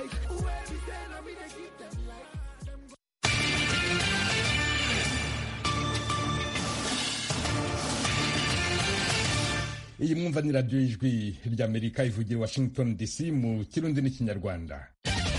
iyi mwumva ni radiyo y'ijwi ry'amerika ivugira washington dc mu kirundi n'ikinyarwanda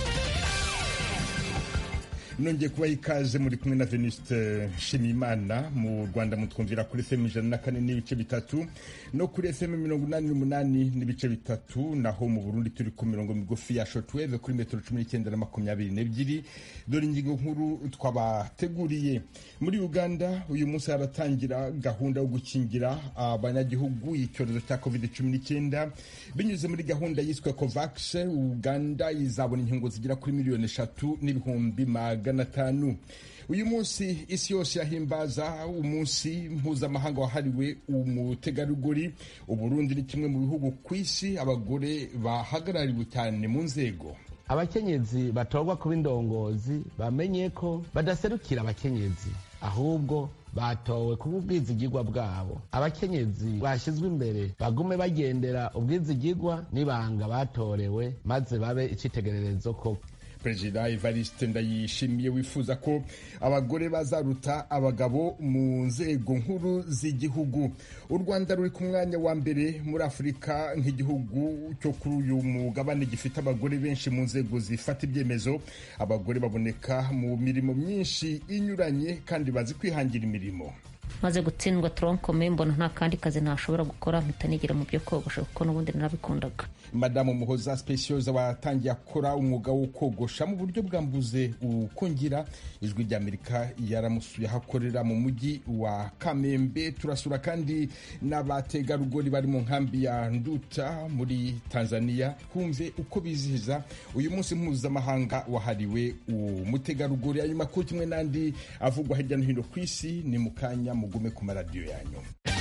nongeye kubaha ikaze muri kumwe na venuste nshimiyimana mu rwanda mutwumvira kuri fm ijana na kane n'ibice bitatu no kuri fm mirongo inani n'umunani n'ibice bitatu naho mu burundi turi ku mirongo migufi ya shotweve kuri metero cumi n'icyenda na makumyabiri n'ebyiri dore ingingo nkuru twabateguriye muri uganda uyu munsi haratangira gahunda yo gukingira abanyagihugu icyorezo cya covid cumi n'icyenda binyuze muri gahunda yiswe covax uganda izabona inkingo zigera kuri miliyoni eshatu n'ibihumbi magana magana atanu uyu munsi isi yose yahimbaza umunsi mpuzamahanga wahariwe umutegarugori uburundi ni kimwe mu bihugu ku isi abagore bahagarariwe cyane mu nzego abakenyezi batorwa kuba indongozi bamenye ko badaserukira abakenyezi ahubwo batowe kuba ubwizigirwa bwabo abakenyezi bashyizwe imbere bagume bagendera ubwizigirwa n'ibanga batorewe maze babe icyitegererezo koko perezida evariste ndayishimiye wifuza ko abagore bazaruta abagabo mu nzego nkuru z'igihugu u rwanda ruri ku mwanya wa mbere muri afurika nk'igihugu cyo kuri uyu mugabane gifite abagore benshi mu nzego zifata ibyemezo abagore baboneka mu mirimo myinshi inyuranye kandi bazi kwihangira imirimo maze gutsindwa toronkome mbona nta kandi kazi ntashobora gukora mpita nigira mu byo kogosha kuko n'ubundi narabikundaga madamu muhoza specioza watangiye akora umwuga wo kogosha mu buryo bwambuze ukongira ijwi ry'amerika yaramusuye aho akorera mu mujyi wa kamembe turasura kandi n'abategarugori bari mu nkambi ya nduta muri tanzania twumve uko bizihiza uyu munsi mpuzamahanga wahariwe umutegarugori ayo makuru kimwe n'andi avugwa hirya no hino ku isi ni mu kanya mugume ku maradiyo yanyu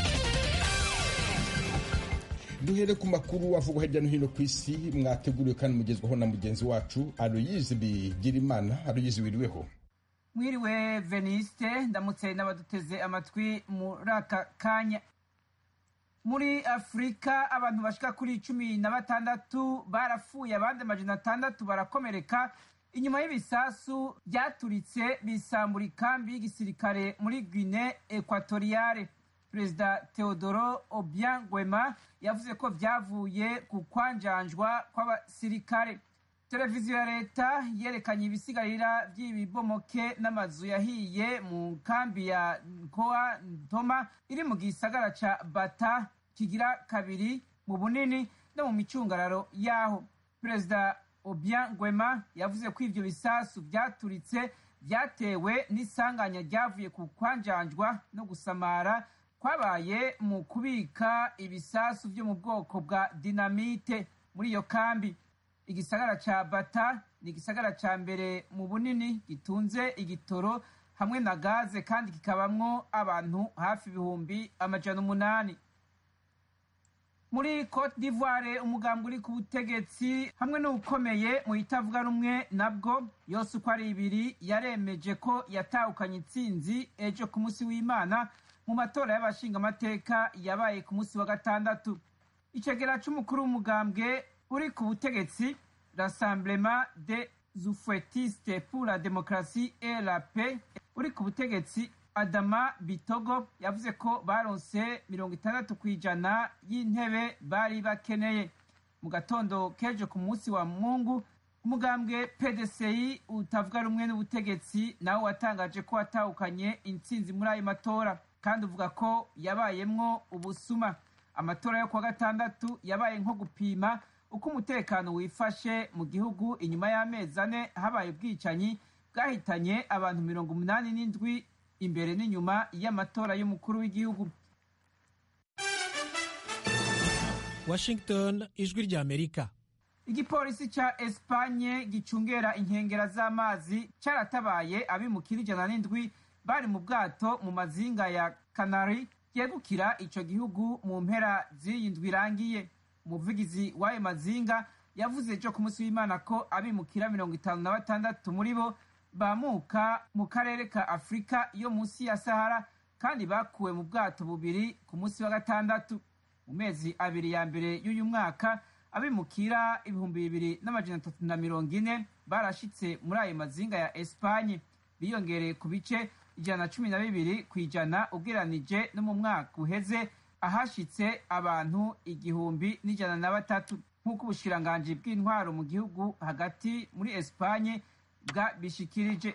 duhere ku makuru avugwa hirya no hino ku isi mwateguriwe kandi mugezwaho na mugenzi wacu aroyizi bigirimana aroyizi wiriweho mwiriwe veniste ndamutse n'abaduteze amatwi muri aka kanya muri afurika abantu bashika kuri cumi na batandatu barapfuye abandi amajana atandatu barakomereka inyuma y'ibisasu byaturitse bisambura ikambi y'igisirikare muri guine ekwatoriyale perezida teodoro obiang gwema yavuze ko byavuye ku kwanjanjwa kw'abasirikare televiziyo ya leta yerekanye ibisigarira by'ibibomoke n'amazu yahiye mu nkambi ya nkoa ntoma iri mu gisagara ca bata kigira kabiri mu bunini no mu micungararo yaho perezida obiang gwema yavuze ko ivyo bisasu vyaturitse vyatewe n'isanganya ryavuye ku kwanjanjwa no gusamara kwabaye mu kubika ibisasu vyo mu bwoko bwa dinamite muri iyo kambi igisagara ca bata ni igisagara ca mbere mu bunini gitunze igitoro hamwe na gaze kandi kikabamwo abantu hafi ibihumbi amajana umunani muri cote d'ivoire umugambwe uri ku butegetsi hamwe n'ubukomeye mu itavuga rumwe nabwo yose uko ari ibiri yaremeje ko yatahukanye intsinzi ejo ku munsi w'imana mu matora y'abashingamateka yabaye ku munsi wa gatandatu icegera c'umukuru w'umugambwe uri ku butegetsi rassemblement des ufouettistes pour la démocratie et la paix uri ku butegetsi adama bitogo yavuze ko baronse mirongo itandatu ku ijana y'intebe bari bakeneye mu gatondo kejo ku munsi wa mungu umugambwe pdci utavuga rumwe n'ubutegetsi nawe watangaje ko watahukanye intsinzi muri ayo matora kandi uvuga ko yabayemwo ubusuma amatora yo kuwa gatandatu yabaye nko gupima uko umutekano wifashe mu gihugu inyuma y'amezi ane habaye ubwicanyi bwahitanye abantu mirongo umunani n'indwi imbere n'inyuma y'amatora y'umukuru w'igihugu washington ijwi rya amerika igipolisi ca espanye gicungera inkengera z'amazi caratabaye abimukira ijana n'indwi bari mu bwato mu mazinga ya kanari yegukira ico gihugu mu mpera z'iyi ndwi irangiye umuvugizi w'ayo mazinga yavuze ejo ku munsi w'imana ko abimukira mirongo itanu na batandatu muri bo bamuka mu karere ka afurika yo munsi ya sahara kandi bakuwe mu bwato bubiri ku munsi wa gatandatu mu mezi abiri ya mbere y'uyu mwaka abimukira ibihumbi bibiri n'amajana atatu na mirongo ine barashitse muri ayo mazinga ya esipanye biyongereye ku bice ijana na cumi na bibiri ku ijana ugereranije no mu mwaka uheze ahashitse abantu igihumbi n'ijana na batatu nk'uko ubushikiranganji bw'intwaro mu gihugu hagati muri esipanye bwabishikirije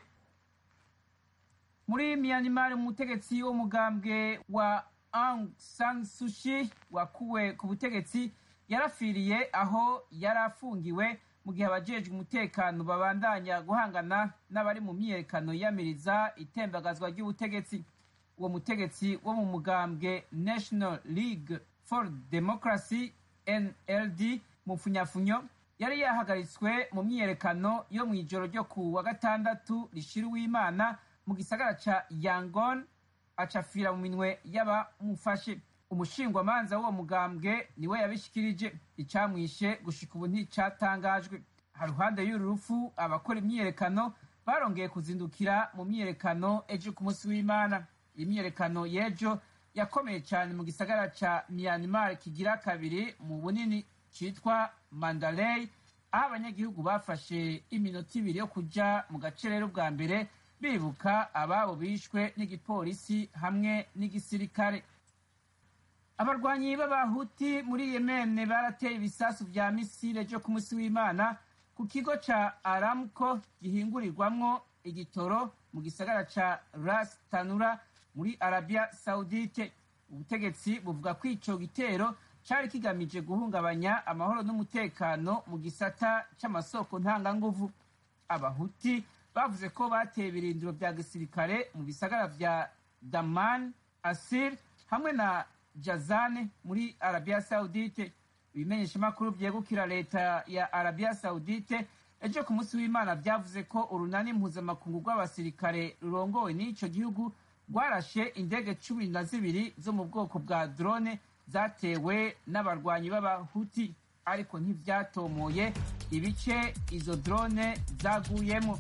muri myanmar umutegetsi w'umugambwe wa aung san sushi wakuwe ku butegetsi yarafiriye aho yari afungiwe mu gihe abajejwe umutekano babandanya guhangana n'abari mu myiyerekano yiyamiriza itembagazwa ry'ubutegetsi uwo mutegetsi wo mu mugambwe national league for democracy nld mu funyafunyo yari yahagaritswe mu myiyerekano yo mu ijoro ryo ku wa gatandatu rishira uwimana mu gisagara ca yangon acafira mu minwe y'abamufashe umushingwamanza w'uwo mugambwe niwe yabishikirije icamwishe gushika ubu nticatangajwe haruhande y'uru rupfu abakora imyiyerekano barongeye kuzindukira mu myiyerekano ejo ku munsi w'imana imyiyerekano y'ejo yakomeye cyane mu gisagara ca myanmar kigira kabiri mu bunini citwa mandalay aho abanyagihugu bafashe iminota ibiri yo kuja mu gace rero bwa mbere bibuka ababo bishwe n'igipolisi hamwe n'igisirikare abarwanyi b'abahuti muri yemene barateye ibisasu vya misile vyo ku munsi w'imana ku kigo ca aramco gihingurirwamwo igitoro mu gisagara ca ras tanura muri arabia saudite ubutegetsi buvuga ko ico gitero cari kigamije guhungabanya amahoro n'umutekano mu gisata c'amasoko ntanganguvu abahuti bavuze ko bateye ibirindiro vya gisirikare mu bisagara vya daman asir hamwe na jazane muri arabia saudite ibimenyeshamakuru vyegukira leta ya arabia saudite ejo ku munsi w'imana vyavuze ko urunani mpuzamakungu rw'abasirikare rurongowe n'ico gihugu rwarashe indege cumi na zibiri zo mu bwoko bwa drone zatewe n'abarwanyi b'abahuti ariko ntivyatomoye ibice izo drone zaguyemo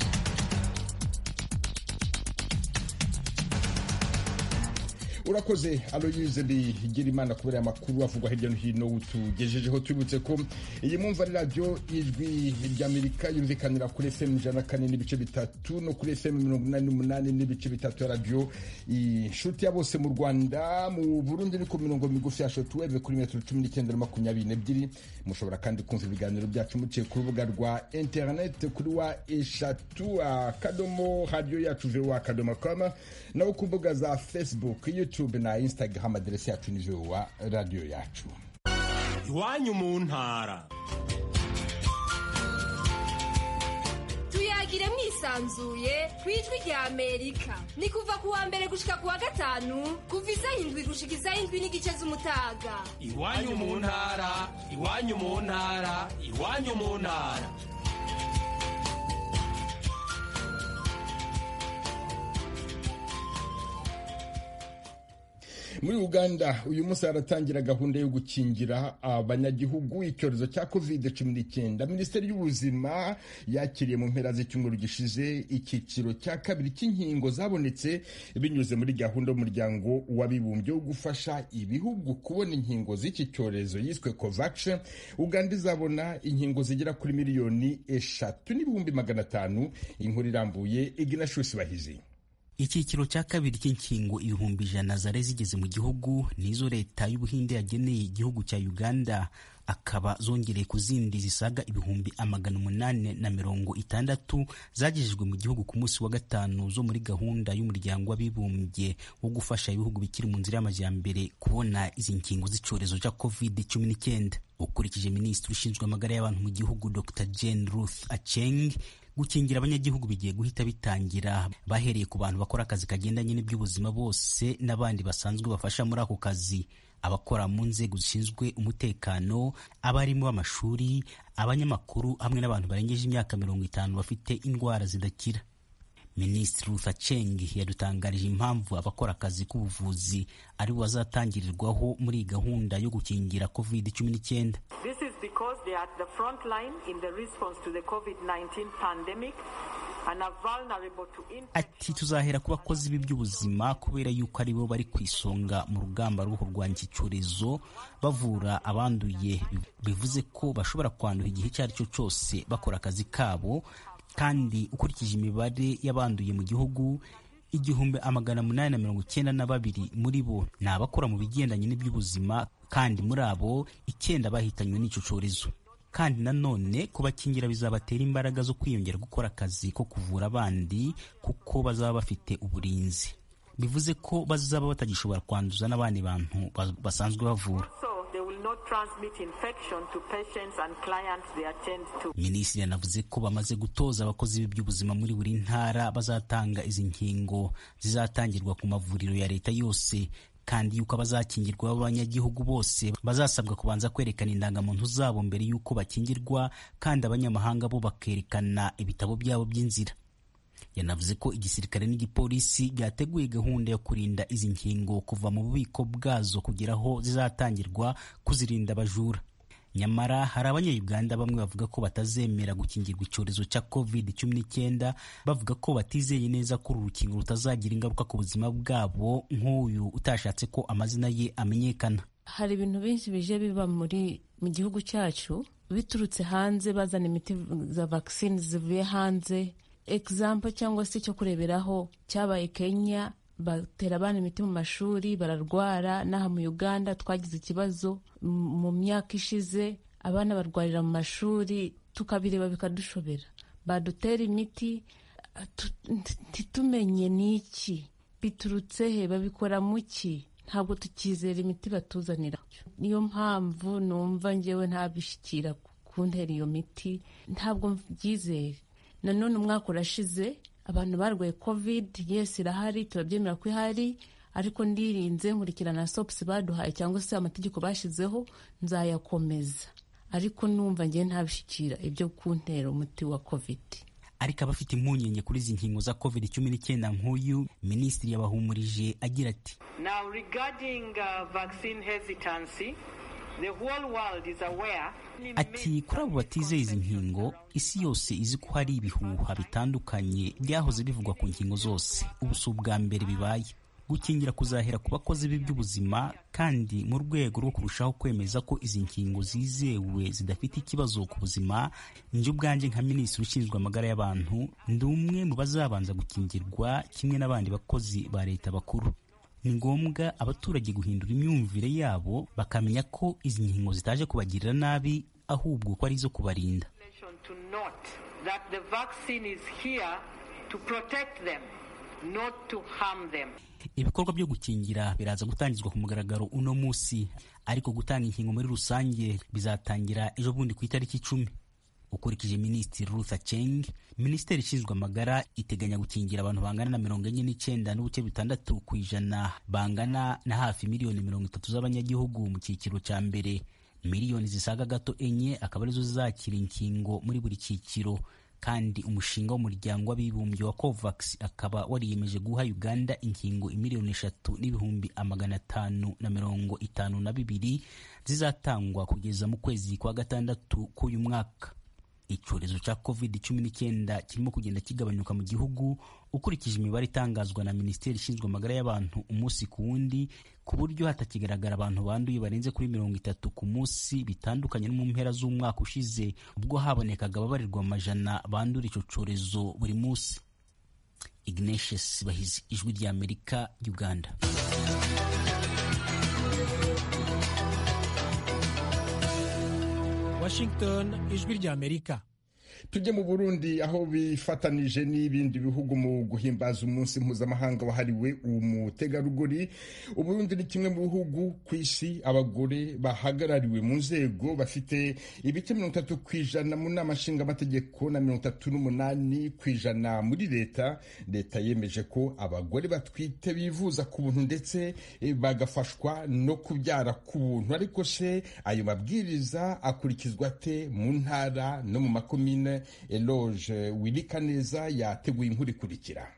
urakoze aloyize bigira imana kubera amakuru avugwa hirya no hino utugejejeho tubibutse ko iyi mwumva ari radiyo ijwi ry'amerika yumvikanira kuri fm ijana na kane n'ibice bitatu no kuri fm mirongo inani n'umunani n'ibice bitatu ya radiyo inshuti ya bose mu rwanda mu burundi ni ku mirongo migufi ya shotuweve kuri metero cumi n'icyenda na makumyabiri n'ebyiri mushobora kandi kumva ibiganiro byacu muciye ku rubuga rwa interineti kuri wa eshatu akadomo radiyo yacu vewa akadomo kama naho ku mbuga za facebook youtube na instagram aderesi yacu ni vewa radiyo yacu iwanyu mu ntara tuyagire mwisanzuye ku ijwi rya amerika ni kuva ku wa mbere gushika ku wa gatanu kuva isaha indwi gushika isaha indwi n'igice z'umutaga iwanyu mu ntara iwanyu mu ntara iwanyu mu ntara muri uganda uyu munsi haratangira gahunda yo gukingira abanyagihugu icyorezo cya covid cumi n'icyenda minisiteri y'ubuzima yakiriye mu mpera z'icyumweru gishize icyiciro cya kabiri cy'inkingo zabonetse binyuze muri gahunda y'umuryango w'abibumbye wo gufasha ibihugu kubona inkingo z'iki cyorezo yiswe covax uganda izabona inkingo zigera kuri miliyoni eshatu n'ibihumbi magana atanu inkuru irambuye iginashusi bahizi icyiciro cya kabiri cy'inkingo ibihumbi ijana zari zigeze mu gihugu nizo leta y'ubuhinde yageneye igihugu cya uganda akaba zongereye ku zindi zisaga ibihumbi amagana umunani na mirongo itandatu zagejejwe mu gihugu ku munsi wa gatanu zo muri gahunda y'umuryango w'abibumbye wo gufasha ibihugu bikiri mu nzira y'amajyambere kubona izi nkingo z'icyorezo cya covid cumi n'icyenda ukurikije minisitiri ushinzwe amagara y'abantu mu gihugu dr jane ruth acheng gukingira abanyagihugu bigiye guhita bitangira bahereye ku bantu bakora akazi kagendanye n'iby'ubuzima bose n'abandi basanzwe bafasha muri ako kazi abakora mu nzego zishinzwe umutekano abarimu b'amashuri abanyamakuru hamwe n'abantu barengeje imyaka mirongo itanu bafite indwara zidakira minisitiri Ruth Aceng yadutangarije impamvu abakora akazi k'ubuvuzi ari bo bazatangirirwaho muri iyi gahunda yo gukingira covid cumi n'icyenda This is because they are at the front line in the response to the COVID-19 pandemic ati tuzahera ku bakozi b'iby'ubuzima kubera yuko ari bo bari ku isonga mu rugamba rwo kurwanya iki cyorezo bavura abanduye bivuze ko bashobora kwandura igihe icyo ari cyo cyose bakora akazi kabo kandi ukurikije imibare y'abanduye mu gihugu igihumbi amagana munani na mirongo icyenda na babiri muri bo ni abakora mu bigendanye n'iby'ubuzima kandi muri abo icyenda bahitanywe n'icyo cyorezo kandi nanone kubakingira bizabatera imbaraga zo kwiyongera gukora akazi ko kuvura abandi kuko bazaba bafite uburinzi bivuze ko bazaba batagishobora kwanduza n'abandi bantu basanzwe bavura minisitiri yanavuze ko bamaze gutoza abakozi b'iby'ubuzima muri buri ntara bazatanga izi nkingo zizatangirwa ku mavuriro ya leta yose kandi yuko abazakingirwa b'abanyagihugu bose bazasabwa kubanza kwerekana indangamuntu zabo mbere y'uko bakingirwa kandi abanyamahanga bo bakerekana ibitabo byabo by'inzira yanavuze ko igisirikare n'igipolisi byateguye gahunda yo kurinda izi nkingo kuva mu bubiko bwazo kugera aho zizatangirwa kuzirinda abajura nyamara hari abanyayuganda bamwe bavuga ko batazemera gukingirwa icyorezo cya covid cumi n'icyenda bavuga ko batizeye neza ko uru rukingo rutazagira ingaruka ku buzima bwabo nk'uyu utashatse ko amazina ye amenyekana hari ibintu byinshi bije biba muri mu gihugu cyacu biturutse hanze bazana imiti za vaccine zivuye hanze example cyangwa se icyo kureberaho cyabaye kenya batera abana imiti mu mashuri bararwara n'aha mu uganda twagize ikibazo mu myaka ishize abana barwarira mu mashuri tukabireba bikadushobera badutera imiti ntitumenye n'iki biturutse he babikora mu ki ntabwo tukizera imiti batuzanira niyo mpamvu numva ngewe ntabishyikira kuntera iyo miti ntabwo mbyizeye nanone umwaka urashize abantu barwaye covid yes irahari turabyemera ko ihari ariko ndirinze nkurikirana sopusi baduhaye cyangwa se amategeko bashyizeho nzayakomeza ariko numva ngewe ntabishyikira ibyo kuntera umuti wa covid ariko abafite impungenge kuri izi nkingo za covid cumi n'icyenda nk'uyu minisitiri yabahumurije agira ati now regarding uh, vaccine hesitancy the whole world is aware ati kuri abo batizeye izi nkingo isi yose izi ko hari ibihuha bitandukanye byahoze bivugwa ku nkingo zose ubu si ubwa mbere bibaye gukingira kuzahera ku bakozi b'iby'ubuzima kandi mu rwego rwo kurushaho kwemeza ko izi nkingo zizewe zidafite ikibazo ku buzima njye ubwanjye nka minisitiri ushinzwe amagara y'abantu ndi umwe mu bazabanza gukingirwa kimwe n'abandi bakozi ba leta bakuru ni ngombwa abaturage guhindura imyumvire yabo bakamenya ko izi nkingo zitaje kubagirira nabi ahubwo ko ari izo kubarinda ibikorwa byo gukingira biraza gutangizwa ku mugaragaro uno munsi ariko gutanga inkingo muri rusange bizatangira ejo bundi ku itariki icumi ukurikije minisitiri Ruth Aceng minisiteri ishinzwe amagara iteganya gukingira abantu bangana na mirongo enye n'icyenda n'ubuce bitandatu ku ijana bangana na hafi miliyoni mirongo itatu z'abanyagihugu mu cyiciro cya mbere miliyoni zisaga gato enye akaba arizo zizakira inkingo muri buri cyiciro kandi umushinga w'umuryango w'abibumbye wa covax akaba wariyemeje guha uganda inkingo imiliyoni eshatu n'ibihumbi amagana atanu na mirongo itanu na bibiri zizatangwa kugeza mu kwezi kwa gatandatu k'uyu mwaka icyorezo cya covid cumi n'icyenda kirimo kugenda kigabanyuka mu gihugu ukurikije imibare itangazwa na minisiteri ishinzwe amagara y'abantu umunsi ku wundi ku buryo hatakigaragara abantu banduye barenze kuri mirongo itatu ku munsi bitandukanye no mu mpera z'umwaka ushize ubwo habonekaga ababarirwa amajana bandura icyo cyorezo buri munsi ignatius bahizi ijwi ry'amerika uganda Washington ijwi ry'Amerika tujye mu burundi aho bifatanije n'ibindi bihugu mu guhimbaza umunsi mpuzamahanga wahariwe umutegarugori uburundi ni kimwe mu bihugu ku isi abagore bahagarariwe mu nzego bafite ibice mirongo itatu ku ijana mu nama nshingamategeko na mirongo itatu n'umunani ku ijana muri leta leta yemeje ko abagore batwite bivuza ku buntu ndetse bagafashwa no kubyara ku buntu ariko se ayo mabwiriza akurikizwa ate mu ntara no mu makomine Eloge Wilikaneza yateguye inkuru ikurikira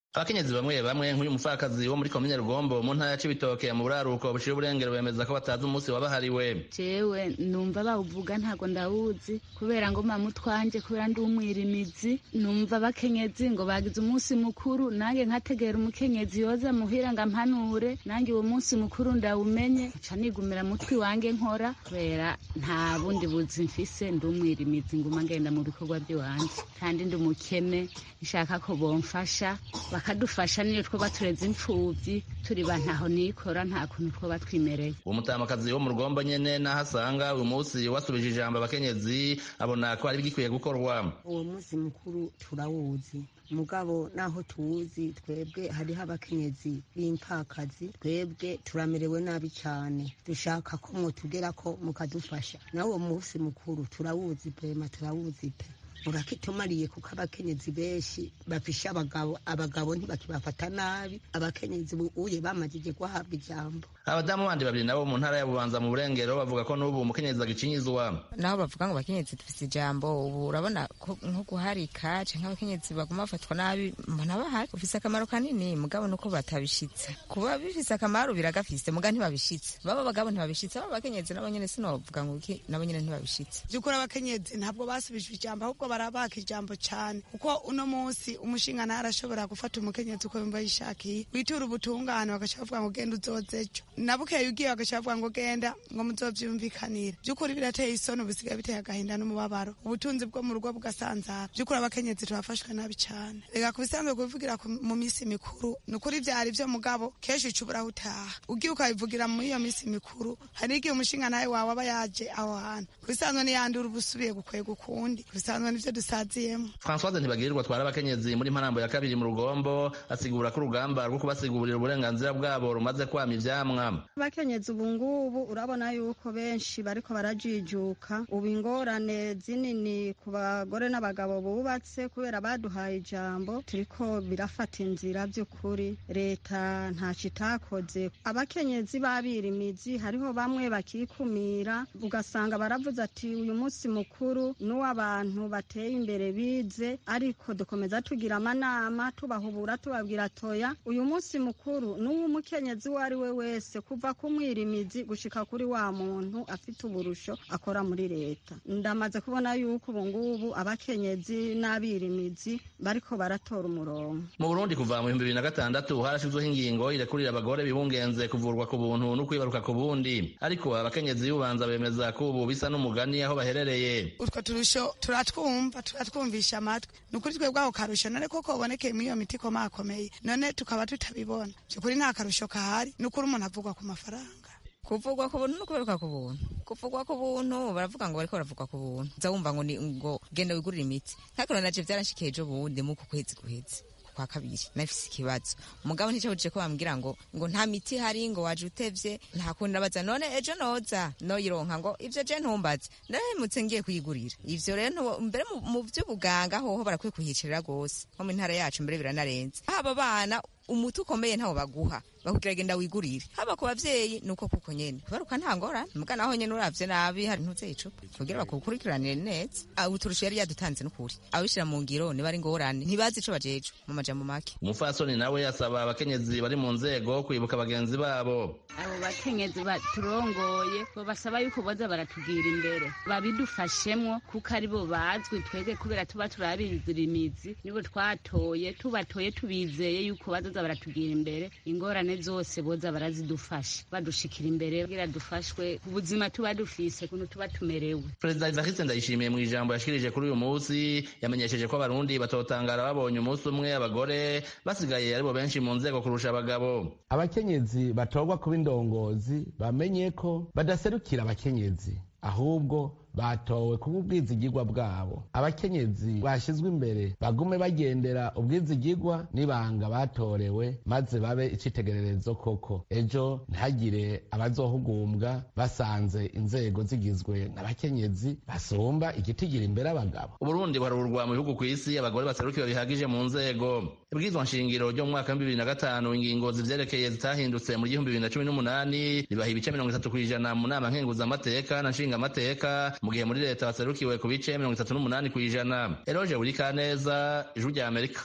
abakenyezi bamwe bamwe nk'uyu mupfakazi wo muri komine rugombo mu ntara ya cibitoke mu buraruko buciye uburengero bemeza ko batazi umunsi wabahariwe jewe numva bawuvuga ntago ndawuzi kubera ngo mama utwanje kubera ndi umwirimizi numva abakenyezi ngo bagize umunsi mukuru nange nkategera umukenyezi yoza muhira ngo ampanure nange uwo munsi mukuru ndawumenye nca nigumira mutwi wange nkora kubera nta bundi buzi mfise ndi umwirimizi nguma ngenda mu bikorwa by'iwanje kandi ndi umukene nshaka ko bomfasha bakadufasha niyo twoba tureze imfubyi turi ba ntaho nikora nta kuntu twoba twimereye uwo mutamakazi wo mu rugombo nyene naho asanga uyu munsi wasubije ijambo abakenyezi abona ko ari bigikwiye gukorwa uwo munsi mukuru turawuzi mugabo naho tuwuzi twebwe hariho abakenyezi b'impfakazi twebwe turamerewe nabi cyane dushaka ko mwotugera ko mukadufasha nawe uwo munsi mukuru turawuzi pema turawuzi pe urakitumariye kuko abakenyezi benshi bafisha abagabo abagabo ntibakibafata nabi abakenyezi uye bamajije guhabwa ijambo abadamu bandi babiri nabo mu ntara ya bubanza mu burengero bavuga ko n'ubu umukenyezi agikinyizwa naho bavuga ngo abakenyezi dufise ijambo ubu urabona nko guharika canke abakenyezi baguma bafatwa nabi mbona bahari ufise akamaro kanini mugabo nuko batabishitse kuba bifise akamaro biragafise muga ntibabishitse baba abagabo ntibabishitse aba abakenyezi nabo nyene sinovuga ngo iki nabo nyene ntibabishitse vyukuri abakenyezi ntabwo basubijwe ijambo ahubwo barabaka ijambo cyane kuko uno munsi umushinga ntarashobora gufata umukenyezi uko yumva yishakiye witura ubutungane bagaca bavuga ngo genda uzoze ejo nabukeye ugiye bagaca bavuga ngo genda ngo muzovyumvikanire by'ukuri birateye isoni ubisigaye biteye agahinda n'umubabaro ubutunzi bwo mu rugo bugasanzara by'ukuri abakenyezi turafashwe nabi cyane reka ku bisanzwe kubivugira mu minsi mikuru ni ukuri vyari vyo mugabo kenshi uca uburaho utaha ugiye ukabivugira muri iyo minsi mikuru hari igihe umushinga nawe wawe aba yaje aho hantu ku bisanzwe niyandura uba usubiye gukwega ukundi ku bisanzwe nivyo dusaziyemo francoise ntibagirirwa atwara abakenyezi muri mparambo ya kabiri mu rugombo asigura ko urugamba rwo kubasigurira uburenganzira bwabo rumaze kwama ivyamwa abakenyezi ubu ngubu urabona yuko benshi bariko barajijuka ubu ingorane zinini ku bagore n'abagabo bubatse kubera baduhaye ijambo turiko birafata inzira by'ukuri leta ntaco itakoze abakenyezi babirimizi hariho bamwe bakikumira ugasanga baravuze ati uyu munsi mukuru n'uw'abantu bateye imbere bize ariko dukomeza tugira amanama tubahubura tubabwira toya uyu munsi mukuru n'uw'umukenyezi uwo ari we wese kuva ku mwirimizi gushika kuri wa muntu afite uburusho akora muri leta ndamaze kubona yuko ubu ngubu abakenyezi n'abirimizi bariko baratora umurongo mu burundi kuva mu bihumbi bibiri na gatandatu harashizweho ingingo irekurira abagore bibungenze kuvurwa ku buntu no kwibaruka ku bundi ariko abakenyezi y'ubanza bemeza ko ubu bisa n'umugani aho baherereye utwo turusho turatwumva turatwumvisha amatwi ni ukuri twebwe ako karusho none koko ubonekeye muri iyo miti ikomakomeye none tukaba tutabibona byukuri nta karusho kahari ni ukuri umuntu avugwa ku mafaranga kuvugwa ku buntu no kuberuka ku buntu kuvugwa ku buntu baravuga ngo bariko baravugwa ku buntu uza wumva ngo ni ngo genda wigurire imiti nkakino naje vyaranshikiye ejo bundi mu kukwezi guheze kwa kabiri nafise ikibazo umugabo nticabujije ko bambwira ngo ngo nta miti hari ngo waje utevye nta kundi nabaza none ejo noza noyironka ngo ivyo je ntumbaze ndahemutse ngiye kuyigurira ivyo rero mbere mu vy'ubuganga hoho barakwiye kuhicarira gose nko mu ntara yacu mbere biranarenze haba bana umuti ukomeye ntawo baguha bakubwira genda wigurire haba ku bavyeyi nuko kuko nyene kubaruka nta ngorane muga naho nyene uravye nabi hari ntuze icupa kugira bakukurikiranire neza uturusho yari yadutanze n'ukuri abishira mu ngiro niba ari ngorane ntibazi ico bajeje mu majambo make umufasoni nawe asaba abakenyezi bari mu nzego kwibuka bagenzi babo abo bakenyezi baturongoye basaba yuko boza baratugira imbere babidufashemwo kuko aribo bazwi twebwe kubera tuba turabizira imizi nibo twatoye tubatoye tubizeye yuko bazoza baratugira imbere ingorane zose boza barazidufasha badushikira imbere kugira dufashwe ku buzima tuba dufise kuntu tuba tumerewe perezida evariste ndayishimiye mu ijambo yashikirije kuri uyu munsi yamenyesheje ko abarundi batotangara babonye umunsi umwe abagore basigaye aribo benshi mu nzego kurusha abagabo abakenyezi batorwa kuba indongozi bamenye ko badaserukira abakenyezi ahubwo batowe kuba ubwizigirwa bwabo abakenyezi bashyizwe imbere bagume bagendera ubwizigirwa n'ibanga batorewe maze babe icitegererezo koko ejo ntihagire abazohugumbwa basanze inzego zigizwe n'abakenyezi basumba igitigira imbere abagabo uburundi buharurwa mu bihugu ku isi abagore baserukiwe bihagije mu nzego ibwirizwa nshingiro ryo mu mwaka w'ibibiri na gatanu ingingo zivyerekeye zitahindutse mu gihumbi bibiri na cumi n'umunani ribaha ibice mirongo itatu kw'ijana mu nama nkenguzamateka na nshingamateka mu gihe muri leta baserukiwe ku bice mirongo itatu n'umunani kw'ijana eroje buri kaneza ijuru rya amerika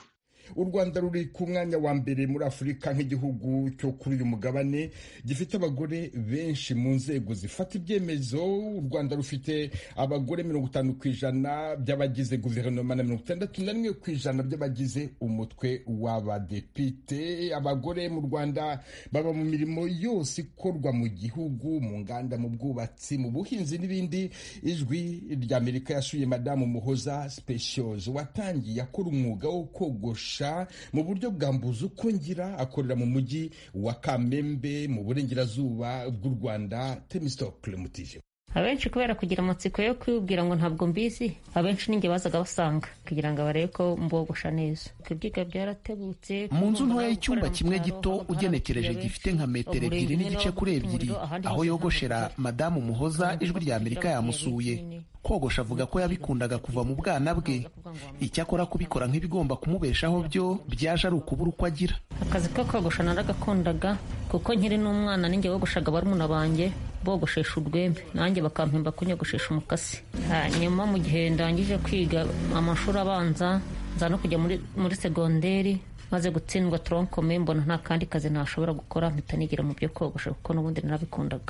u rwanda ruri ku mwanya wa mbere muri afurika nk'igihugu cyo kuri uyu mugabane gifite abagore benshi mu nzego zifata ibyemezo u rwanda rufite abagore mirongo itanu ku ijana by'abagize guverinoma na mirongo itandatu na rimwe ku ijana by'abagize umutwe w'abadepite abagore mu rwanda baba mu mirimo yose ikorwa mu gihugu mu nganda mu bwubatsi mu buhinzi n'ibindi ijwi ry'amerika yasuye madamu muhoza specials watangiye akora umwuga wo kogosha mu buryo bwa mbuzi uko ngira akorera mu mujyi wa kamembe mu burengerazuba bw'u rwanda temistokle mutije abenshi kubera kugira amatsiko yo kwibwira ngo ntabwo mbizi abenshi ninjye bazaga basanga kugira ngo barebe ko mbogosha neza ibyiga byaratebutse mu nzu ntoya y'icyumba kimwe gito ugenekereje gifite nka metero ebyiri n'igice kuri ebyiri aho yogoshera madamu muhoza ijwi rya amerika yamusuye kogosha avuga ko yabikundaga kuva mu bwana bwe icyakora kubikora nk'ibigomba kumubeshaho byo byaje ari ukubura uko agira akazi ko kogosha naragakundaga kuko nkiri n'umwana ninjye wogoshaga barumuna banjye bogoshesha urwembe nanjye bakampemba kunyogoshesha umukasi hanyuma mu gihe ndangije kwiga amashuri abanza nza no kujya muri segonderi maze gutsindwa toronkome mbona nta kandi kazi ntashobora gukora mpita nigira mu byo kogosha kuko n'ubundi narabikundaga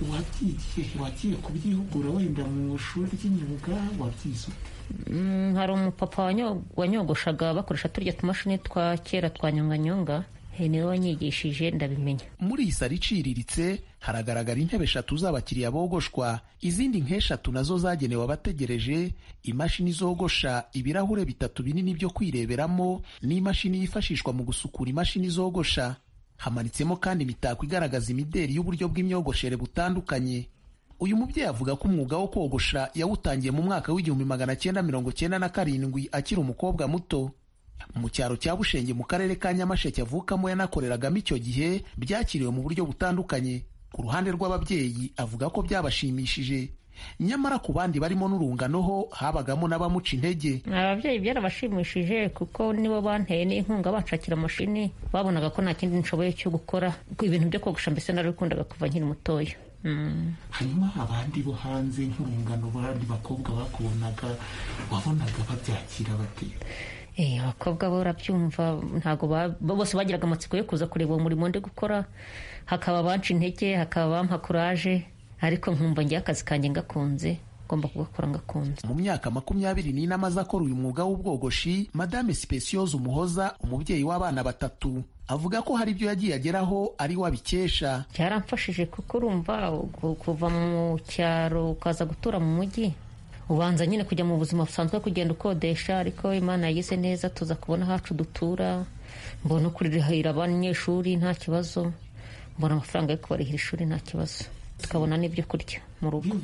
wagiye kubyihugura wenda mu ishuri ry'imyuga wabyize hari umupapa wanyogoshaga bakoresha turya tumashini twa kera twa nyonganyonga niwe wanyigishije ndabimenya muri iyi saro iciriritse haragaragara intebe eshatu z'abakiriya bogoshwa izindi nk'eshatu nazo zagenewe abategereje imashini zogosha ibirahure bitatu binini byo kwireberamo n'imashini yifashishwa mu gusukura imashini zogosha hamanitsemo kandi imitako igaragaza imideri y'uburyo bw'imyogoshere butandukanye uyu mubyeyi avuga ko umwuga wo kogosha yawutangiye mu mwaka w'igihumbi magana cyenda mirongo cyenda na karindwi akiri umukobwa muto mu cyaro cya bushenge mu karere ka nyamasheke avukamo yanakoreragamo icyo gihe byakiriwe mu buryo butandukanye ku ruhande rw'ababyeyi avuga ko byabashimishije nyamara ku bandi barimo n'urungano ho habagamo n'abamuca intege ababyeyi byarabashimishije kuko nibo banteye n'inkunga banshakira amashini babonaga ko nta kindi nshoboye cyo gukora ibintu byo kogosha mbese narabikundaga kuva nkiri mutoya hanyuma abandi bo hanze nk'urungano abandi bakobwa bakubonaga wabonaga babyakira bate abakobwa bo urabyumva ntabwo bose bagiraga amatsiko yo kuza kureba uwo murimo ndi gukora hakaba abanca intege hakaba abampa kuraje ariko nkumva ngiye akazi kanjye ngakunze ngomba kugakora ngakunze mu myaka makumyabiri n'ine amaze akora uyu mwuga w'ubwogoshi madame sipesiyoze umuhoza umubyeyi w'abana batatu avuga ko hari ibyo yagiye ageraho ari we abikesha byaramfashije kuko urumva kuva mu cyaro ukaza gutura mu mujyi ubanza nyine kujya mu buzima busanzwe kugenda ukodesha ariko imana yagize neza tuza kubona hacu dutura mbona kurihira abanyeshuri nta kibazo mbona amafaranga yo kubarihira ishuri nta kibazo tukabona n'ibyo kurya mu rugo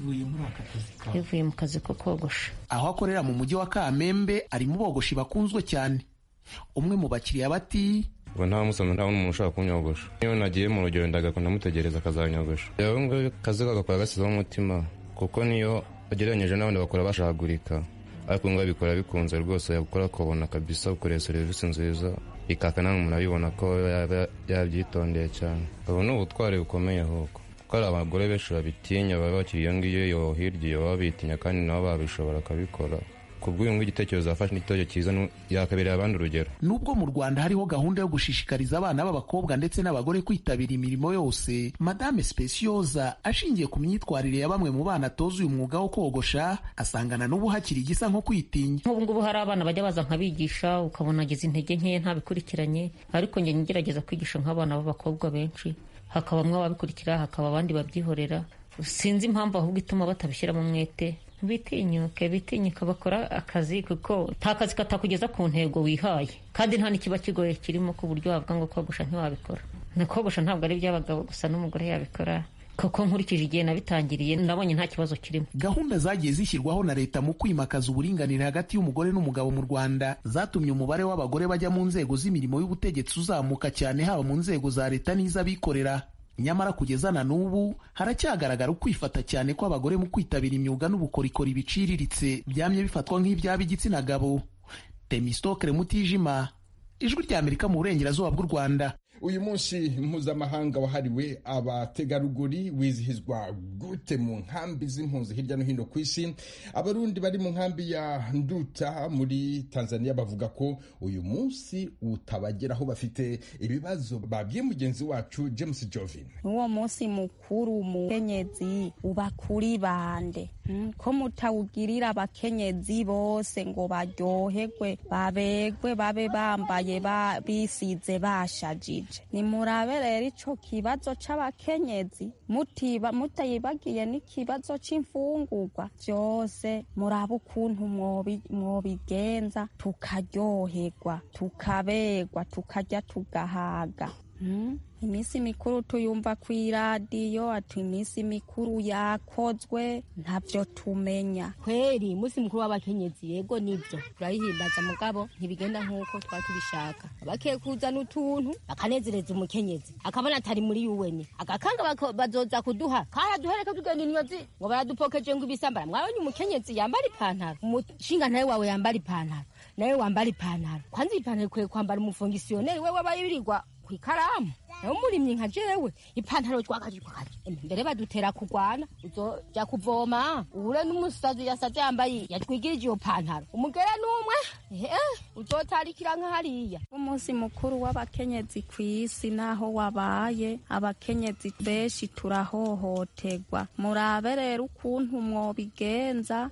bivuye mu kazi ko kogosha aho akorera mu mujyi wa kamembe ari mu bogoshi bakunzwe cyane umwe mu bakiriya bati ngo nta musomyi nta n'umuntu ushaka kunyogosha iyo nagiye mu rugero ndagakunda mutegereza akazanyogosha rero ngo akazi kagakora gasizeho umutima kuko niyo ugereranyije n'abandi bakora bashahagurika ariko ngo abikora bikunze rwose yakora akabona kabisa ukoreye serivisi nziza ikaka nawe umuntu abibona ko yabyitondeye cyane ubu ni ubutwari bukomeye ahubwo kuko hari abagore benshi babitinya baba bakiri iyo ngiyo yo hirya iyo baba bitinya kandi nabo babishobora akabikora ku bw'uyu nguyu igitekerezo yafashe n'igitoki cyiza yakabereye abandi urugero nubwo mu rwanda hariho gahunda yo gushishikariza abana b'abakobwa ndetse n'abagore kwitabira imirimo yose madame specioza ashingiye ku myitwarire ya bamwe mu bana atoza uyu mwuga wo kogosha asangana n'ubu hakiri igisa nko kwitinya nk'ubu ngubu hari abana bajya baza nkabigisha ukabona agize intege nkeya ntabikurikiranye ariko njye ngerageza kwigisha nk'abana b'abakobwa benshi hakabamwe ababikurikira hakaba abandi babyihorera sinzi impamvu ahubwo ituma batabishyiramo umwete bitinyuke bitinyuka bakora akazi kuko nta kazi katakugeza ku ntego wihaye kandi nta n'ikiba kigoye kirimo ku buryo wavuga ngo kogosha ntiwabikora na kogosha ntabwo ari iby'abagabo gusa n'umugore yabikora kuko nkurikije igihe nabitangiriye nabonye nta kibazo kirimo gahunda zagiye zishyirwaho na leta mu kwimakaza uburinganire hagati y'umugore n'umugabo mu rwanda zatumye umubare w'abagore bajya mu nzego z'imirimo y'ubutegetsi uzamuka cyane haba mu nzego za leta n'iz'abikorera nyamara kugeza na n'ubu haracyagaragara ukwifata cyane kw'abagore mu kwitabira imyuga n'ubukorikori biciriritse byamye bifatwa nk'ibyaba igitsina gabo temistokere mutijima ijwi ry'amerika mu burengerazuba bw'u rwanda uyu munsi mpuzamahanga wahariwe abategarugori wizihizwa gute mu nkambi z'impunzi hirya no hino ku isi abarundi bari mu nkambi ya nduta muri tanzania bavuga ko uyu munsi utabageraho bafite ibibazo babwiye mugenzi wacu james jovin uwo munsi mukuru mukenyezi uba kuri bande ko mutawugirira abakenyezi bose ngo baryoherwe babegwe babe bambaye bisize bashajije nimurabe rero ico kibazo c'abakenyezi mutiba mutayibagiye n'ikibazo c'imfungurwa vyose murabe ukuntu mwobigenza tukaryoherwa tukabegwa tukarya tugahaga iminsi mikuru tuyumva ku iradiyo ati iminsi mikuru yakozwe ntabyo tumenya kweri umunsi mukuru w'abakenyezi yego nibyo turayihimbaza mugabo ntibigenda nk'uko twaba tubishaka bakiye kuzana utuntu bakanezereza umukenyezi akabona atari muri yuweni agakanga bazoza kuduha kaya duhereke tugenda inyozi ngo baradupokeje ngo ibisambara mwabonye umukenyezi yambara ipantaro umushinga nawe wawe yambara ipantaro nawe wambara ipantaro kwanza ipantaro ikwiye kwambara umufongisiyoneri we wabayirirwa ku ikaramu nawe umurimyi nka jewe ipantaro twakaje twakaje mbere badutera kurwana uzoja kuvoma uhure n'umusazi yasaze yambaye yatwigirije iyo pantaro umugera n'umwe uzotarikira nka hariya umunsi mukuru w'abakenyezi ku isi naho wabaye abakenyezi benshi turahohoterwa murabe rero ukuntu mwobigenza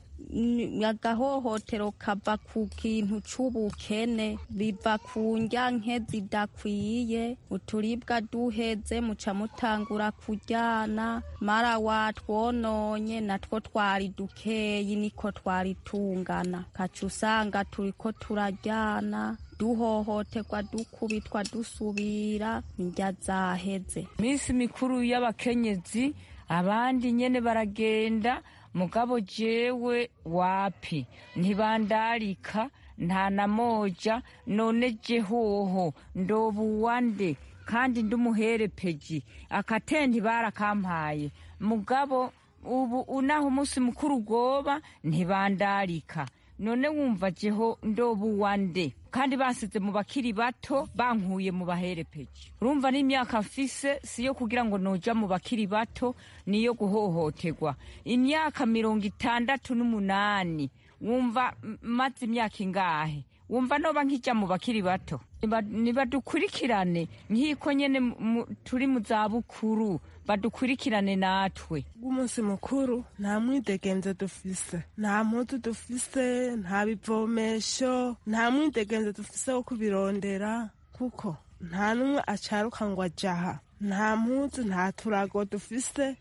agahohotero kava ku kintu c'ubukene biva ku ndya nke zidakwiye uturibwa duheze muca mutangura kuryana mara watwononye natwo twari dukeyi niko twari tungana kaca usanga turiko turaryana duhohoterwa dukubitwa dusubira indya zaheze minsi mikuru y'abakenyezi abandi nyene baragenda mugabo jewe wapi ntibandarika nta na moja none jehoho ndobuwande kandi ndumuherepeji akatendi barakampaye mugabo ubu unaho umunsi mukuru ugoba ntibandarika none wumva jeho ndobuwande kandi basize mu bakiri bato bankuye mu baherepeji urumva n'imyaka mfise siyo kugira ngo noja mu bakiri bato niyo guhohoterwa imyaka mirongo itandatu n'umunani wumva maze imyaka ingahe wumva noba nkijya mu bakiri bato nibadukurikirane nk'iko nyene turi mu zabukuru badukurikirane natwe bw'umunsi mukuru nta mwidegenzo dufise nta mpuzu dufise nta bivomesho nta mwidegenzo dufise wo kubirondera kuko nta n'umwe acaruka ngo ajaha nta mpuzu nta turago dufise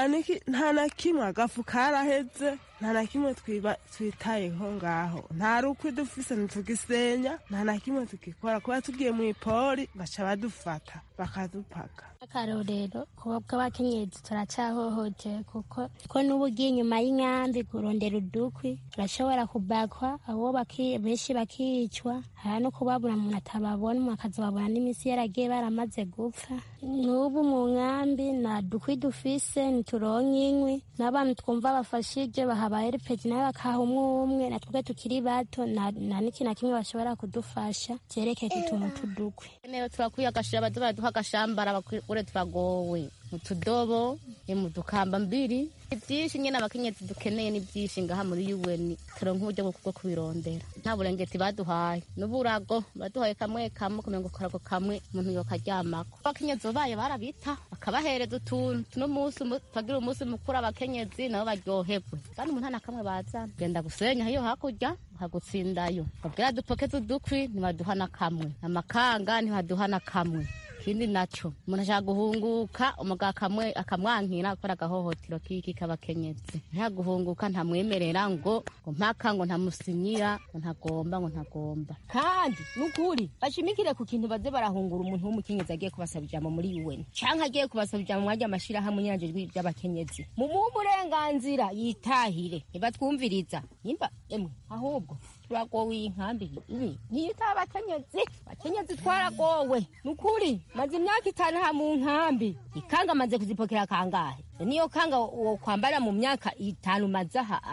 nta na kimwe agafu karaheze nta na kimwe twitayeho ngaho nta rukwi dufise ntitugisenya nta na kimwe tugikora kuba tugiye mu ipori baca badufata bakadupaka akarorero kuba bw'abakenyezi turacyahohoteye kuko ko n'ubu ugiye inyuma y'inkambi kurondera udukwi urashobora kubakwa abo benshi bakicwa hari no kubabura umuntu atababona umuntu akazababona n'iminsi yaragiye baramaze gupfa n'ubu mu nkambi nta dukwi dufise ntituronke inkwi n'abantu twumva bafashije baha abaherepeji nawe bakaha umwe umwe natwe tukiri bato nta n'ikintu na kimwe bashobora kudufasha byerekeye utuntu tudukwi niyo turakwiye agashira baduha baraduha agashambara bakure turagowe utudobo mu dukamba mbiri ibyinshi nyine abakenyezi dukeneye ni byinshi ngaha muri yuweni turonka uburyo bwo kubirondera nta burengeti baduhaye n'uburago baduhaye kamwe kamwe kumenya ngo karago kamwe umuntu yokaryamako abakenyezi babaye barabita bakabahereza utuntu tuno munsi tugira umunsi mukuru abakenyezi nabo baryoherwe kandi umuntu nta na kamwe bazana genda gusenya iyo hakurya hagutsindayo babwira dupokeze udukwi ntibaduha na kamwe amakanga ntibaduha na kamwe ikindi naco umuntu ashaka guhunguka umugabo akamwe akamwankira gukora agahohotero kiki k'abakenyezi ntiyaguhunguka ntamwemerera ngo ngo mpaka ngo ntamusinyira ngo ntagomba ngo ntagomba kandi nukuri bashimikire ku kintu baze barahungura umuntu w'umukenyezi agiye kubasaba ijambo muri UN canke agiye kubasaba ijambo mwajya amashirahamwe nyanje ry'abakenyezi mumuhe uburenganzira yitahire ntibatwumviriza nimba emwe ahubwo turagowe iyi nkambi ibi ntiyita abakenyezi abakenyezi twaragowe nukuri maze imyaka itanu ha mu nkambi ikanga maze kuzipokera kangahe niyo kanga wo kwambara mu myaka itanu maze aha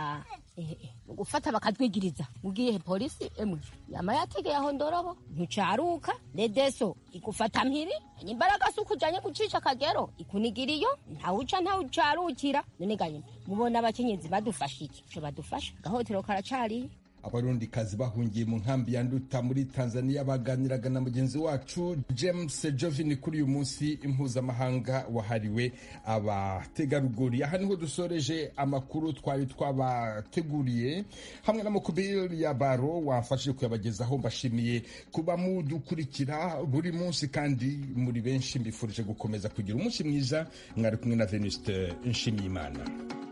gufata bakatwigiriza ugiye polisi emwe yama yategeye aho ndorobo ntucaruka redeso igufata mpiri imbaraga si ukujanye gucisha akagero ikunigira iyo ntawuca ntawucarukira none ganye mubona abakenyezi badufasha iki ico badufasha gahotero karacariye abarundikazi bahungiye mu nkambi ya nduta muri tanzania baganiraga na mugenzi wacu james jovin kuri uyu munsi impuzamahanga wahariwe abategarugori aha niho dusoreje amakuru twari twabateguriye hamwe na mukubiri ya baro wamfashije kuyabagezaho mbashimiye kuba mudukurikira buri munsi kandi muri benshi mbifurije gukomeza kugira umunsi mwiza mwari kumwe na venuste nshimiyimana